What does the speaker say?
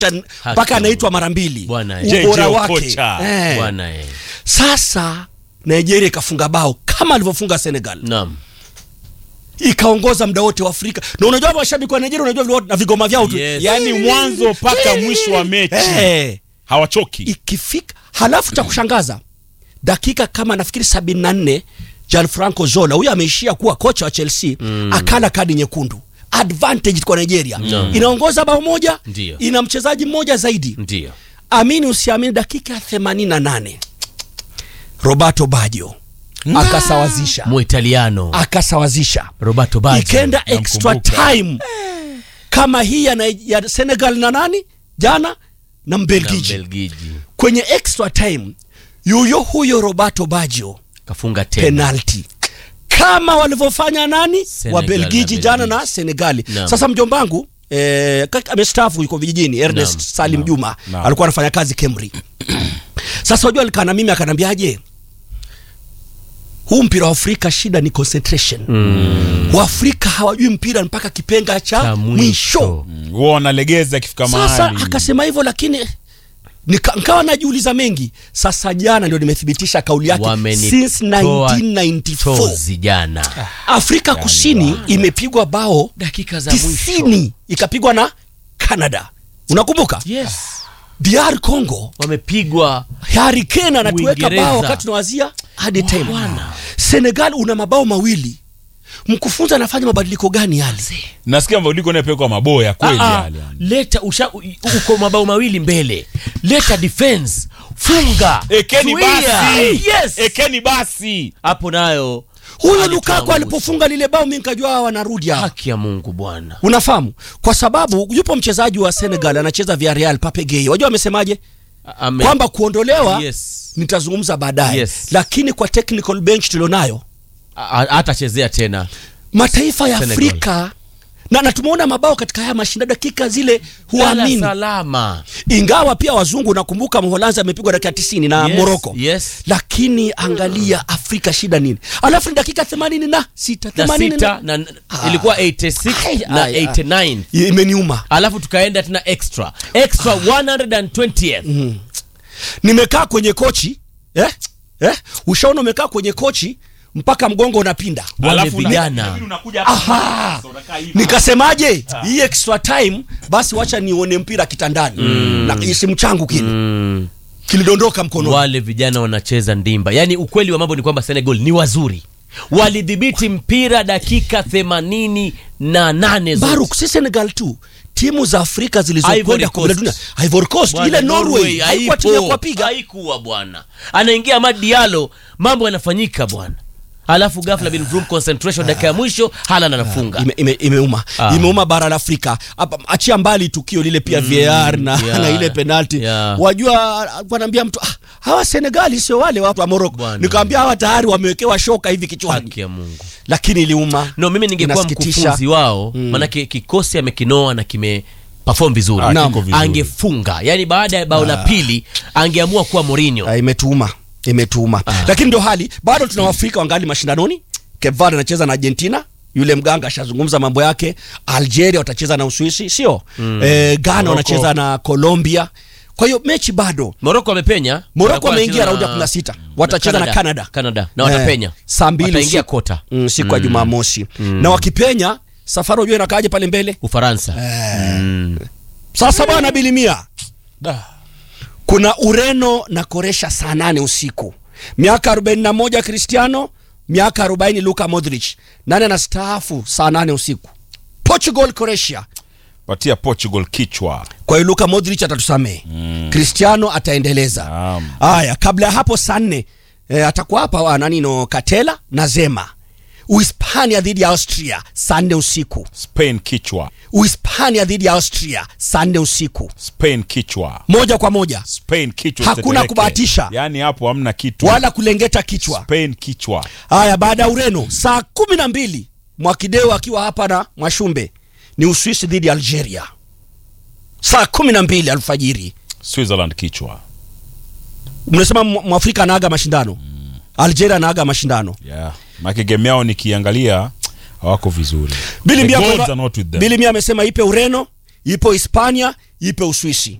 mpaka anaitwa mara mbili Bwana, ubora JJ wake Okocha. eh. bwana eh. Sasa Nigeria ikafunga bao kama alivyofunga Senegal Naam. ikaongoza muda wote wa Afrika na unajua mashabiki wa Nigeria unajua vile watu- na vigoma vyao tu Yes. yaani mwanzo mpaka mwisho wa mechi eh. hawachoki ikifika halafu cha kushangaza dakika kama nafikiri sabini na nne Gianfranco Zola huyu ameishia kuwa kocha wa Chelsea akala kadi nyekundu advantage kwa Nigeria No. inaongoza bao moja Ndio. ina mchezaji mmoja zaidi Ndio. amini usiamini dakika ya 88 Roberto Baggio akasawazisha Muitaliano akasawazisha Roberto Baggio. ikenda extra namkumbuka. time kama hii ya, Nai- ya Senegal na nani jana na na Mbelgiji Mbelgiji kwenye extra time yuyo huyo Roberto Baggio kafunga tena. penalty kama walivyofanya nani Senegal wa Belgiji na jana Belgiji. na Senegali. Naam. Sasa mjombangu eh, kaka- amestaafu yuko vijijini Ernest Naam. Salim Juma Naam. alikuwa anafanya kazi Kemri. Sasa unajua alikaa na mimi akanambiaje, huu mpira wa Afrika shida ni concentration. Waafrika hawajui mpira mpaka kipenga cha, Cha mwisho. mwisho. huwa wanalegeza akifika Sasa mahali akasema hivyo, lakini nika, nikawa najiuliza mengi. Sasa jana ndio nimethibitisha kauli yake since Wamenitoa 1994 chozi jana. Afrika Kusini imepigwa bao Dakika za mwisho. tisini ikapigwa na Canada. Unakumbuka? Yes. DR Congo Wamepigwa Harry Kane anatuweka Uingereza. bao wakati tunawazia hadi time. Bwana. Senegal una mabao mawili. Mkufunzi anafanya mabadiliko gani yale? nasikia mabadiliko yanayopelekwa maboya kweli Ah, ah, yale yani. leta usha, u- uko mabao mawili mbele leta defense funga ekeni zuia. basi yes ekeni basi hapo nayo Huyo alituangusha. Lukaku alipofunga lile bao mimi nikajua hawa wanarudi hapa. haki ya Mungu bwana Unafahamu? Kwa sababu yupo mchezaji wa Senegal anacheza Villarreal Pape Gueye. Wajua amesemaje? Ame- Kwamba kuondolewa yes. nitazungumza baadaye. Yes. Lakini kwa technical bench tulionayo A- a- hatachezea tena mataifa ya Senegal. Afrika na, na tumeona mabao katika haya mashindano dakika zile Lala huamini, salama ingawa pia wazungu nakumbuka Mholanzi amepigwa dakika 90 na Yes, Morocco yes. lakini angalia Afrika shida nini? Alafu ni dakika 80 na sita na 80 sita na, Ah. ilikuwa 86 Ai, na ai, ai. 89 imeniuma. alafu tukaenda tena extra extra 120th Nimekaa kwenye kochi eh? Eh? Ushaona umekaa kwenye kochi mpaka mgongo unapinda. Wale Alafu una- vijana. inabidi unakuja hapa Aha! sasa unakaa hivi. Nikasemaje? Hii extra time basi wacha nione mpira kitandani. Na simu changu kile mm. kilidondoka mkononi. wale vijana wanacheza ndimba yaani ukweli wa mambo ni kwamba senegal ni wazuri walidhibiti mpira dakika themanini na nane zote. Baruk, si Senegal tu, timu za Afrika Ivory zilizokwenda Coast. kombe la dunia, Ivory Coast, Bwana, ile Norway haikuwa timu ya haipo. kuwapiga. haikuwa bwana anaingia Amad Diallo mambo yanafanyika bwana alafu ghafla bin Vroom concentration dakika ya mwisho Haaland anafunga Ime, ime, imeuma Ah. imeuma bara la Afrika Hapa, achia mbali tukio lile pia VAR na, yeah, na ile penalti yeah. wajua wanaambia mtu ah, hawa Senegali sio wale watu wa Morocco Bwana. nikamwambia hawa tayari wamewekewa shoka hivi kichwani haki ya Mungu lakini iliuma no mimi ningekuwa Inasikitisha. mkufunzi wao manake kikosi amekinoa na kime perform vizuri Ah, Naam. kiko vizuri. angefunga yani baada ya bao la pili angeamua kuwa Mourinho Ah, imetuuma imetuuma lakini ndio hali bado tuna waafrika wangali mashindanoni Cape Verde anacheza na Argentina yule mganga ashazungumza mambo yake Algeria watacheza na Uswisi sio eh, Ghana Morocco. wanacheza na Colombia kwa hiyo mechi bado Morocco amepenya Morocco Watakuwa ameingia wanacheza raundi ya na- 16 watacheza na Canada Canada na watapenya Eh, saa mbili wataingia usiku. kota mm, siku ya Jumamosi na wakipenya safari unajua inakaaje pale mbele Ufaransa Mm. sasa bwana bilimia Da. kuna Ureno na Koresha saa nane usiku miaka 41 Cristiano miaka 40 Luka Modric nani anastaafu saa nane usiku Portugal Croatia patia Portugal kichwa kwa hiyo Luka Modric atatusamehe Cristiano ataendeleza Naam. haya kabla ya hapo saa nne e, atakuwa hapa wa nani no Katela na Zema Uhispania dhidi ya Austria saa nne usiku Spain kichwa Uhispania dhidi ya Austria saa nne usiku Spain kichwa moja kwa moja Spain kichwa Hakuna tetereke. kubahatisha. yaani hapo hamna kitu wala kulengeta kichwa Spain kichwa haya baada ya Ureno saa kumi na mbili Mwakideo akiwa hapa na Mwashumbe ni Uswisi dhidi ya Algeria saa kumi na mbili alfajiri Switzerland kichwa mnasema Mwa- mwafrika anaaga mashindano Algeria anaaga mashindano yeah. Maki game yao nikiangalia hawako vizuri Bili The Mia gods kwa- are not with them. Bili Mia amesema ipe Ureno ipo hispania ipo uswisi